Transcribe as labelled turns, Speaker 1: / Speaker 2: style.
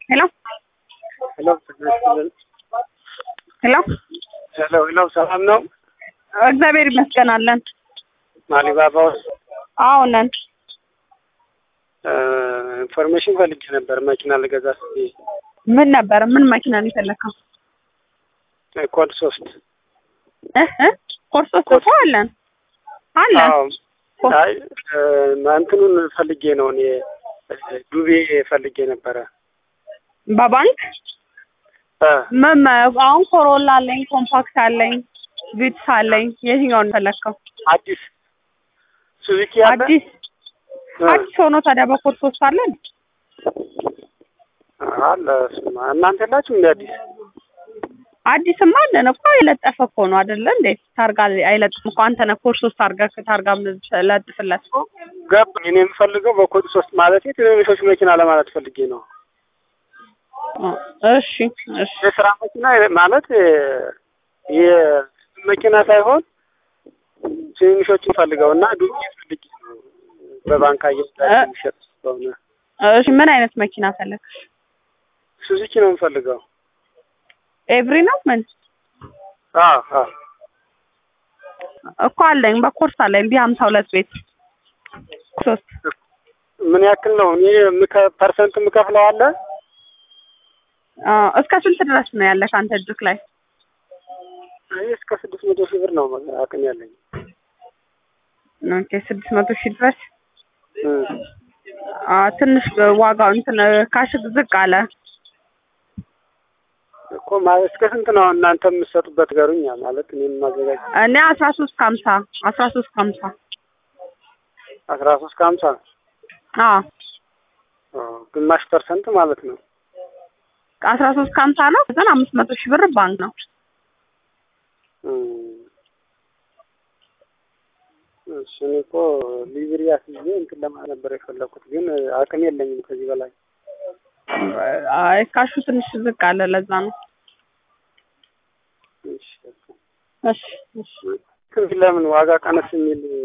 Speaker 1: ሄሎ
Speaker 2: ሄሎ ጤና ይስጥልን።
Speaker 1: ሄሎ
Speaker 2: ሄሎ ሄሎ፣ ሰላም ነው?
Speaker 1: እግዚአብሔር ይመስገን አለን።
Speaker 2: ማሊባባ ውስጥ
Speaker 1: አዎ ነን።
Speaker 2: ኢንፎርሜሽን ፈልጌ ነበር መኪና ልገዛ ስትይ
Speaker 1: ምን ነበር? ምን መኪና ነው የፈለከው?
Speaker 2: ኮድ ሶስት
Speaker 1: እ እ ኮርስ ውስጥ እኮ አለን አለን።
Speaker 2: አዎ። አይ እንትኑን ፈልጌ ነው እኔ ዱቤ ፈልጌ ነበረ።
Speaker 1: በባንክ
Speaker 2: እ
Speaker 1: ምን አሁን ኮሮላ አለኝ፣ ኮምፓክት አለኝ፣ ቪትስ አለኝ። የትኛውን ነው የፈለከው?
Speaker 2: አዲስ ሱዙኪ አለ
Speaker 1: አዲስ
Speaker 2: እ
Speaker 1: አዲስ ሆኖ ታዲያ በኮርስ ውስጥ አለን።
Speaker 2: አለ እሱማ። እናንተ የላችሁም እንደ አዲስ?
Speaker 1: አዲስማ አለን እኮ የለጠፈ እኮ ነው አይደለ እንዴ? ታርጋ አይለጥም እኮ አንተ ነህ ኮርስ ውስጥ አድርገህ ታርጋ ለጥፍለት።
Speaker 2: ገባኝ። እኔ የምፈልገው በኮድ ሶስት ማለት ትንንሾች መኪና ለማለት ፈልጌ ነው።
Speaker 1: እሺ እሺ
Speaker 2: የስራ መኪና ማለት የመኪና ሳይሆን ትንንሾችን ፈልገው እና ዱቤ ፈልጌ ነው በባንክ አየሁት የሚሸጥ ስለሆነ
Speaker 1: እሺ ምን አይነት መኪና ፈለግ?
Speaker 2: ሱዙኪ ነው የምፈልገው።
Speaker 1: ኤቭሪ ነው ምን
Speaker 2: አዎ አዎ
Speaker 1: እኮ አለኝ በኮርስ አለኝ ቢ ሀምሳ ሁለት ቤት ሶስት
Speaker 2: ምን ያክል ነው? እኔ የምከ- ፐርሰንት የምከፍለው አለ
Speaker 1: አ፣ እስከ ስንት ድረስ ነው ያለ ከአንተ እጅክ ላይ?
Speaker 2: እኔ እስከ ስድስት መቶ ሺህ ብር ነው አቅም ያለኝ።
Speaker 1: ኦኬ ስድስት መቶ ሺህ ድረስ
Speaker 2: እ
Speaker 1: አ፣ ትንሽ ዋጋው እንትን ካሽ ዝቅ አለ።
Speaker 2: እኮ ማለት እስከ ስንት ነው እናንተ የምትሰጡበት ገሩኛ ማለት እኔ የማዘጋጅ
Speaker 1: እኔ አስራ ሶስት ከሀምሳ አስራ ሶስት ከሀምሳ
Speaker 2: አስራ ሶስት ከሀምሳ
Speaker 1: አዎ
Speaker 2: ግማሽ ፐርሰንት ማለት ነው።
Speaker 1: አስራ ሶስት ከሀምሳ ነው። ግን አምስት መቶ ሺህ ብር ባንክ ነው።
Speaker 2: እ እሺ እኔ እኮ ሊብሪ አስይዤ እንትን ለማለት ነበር የፈለኩት ግን አቅም የለኝም ከዚህ በላይ
Speaker 1: አይ ካሹ ትንሽ ዝቅ አለ። ለዛ ነው።
Speaker 2: እሺ
Speaker 1: እሺ እሺ
Speaker 2: ለምን ዋጋ ቀነስ የሚል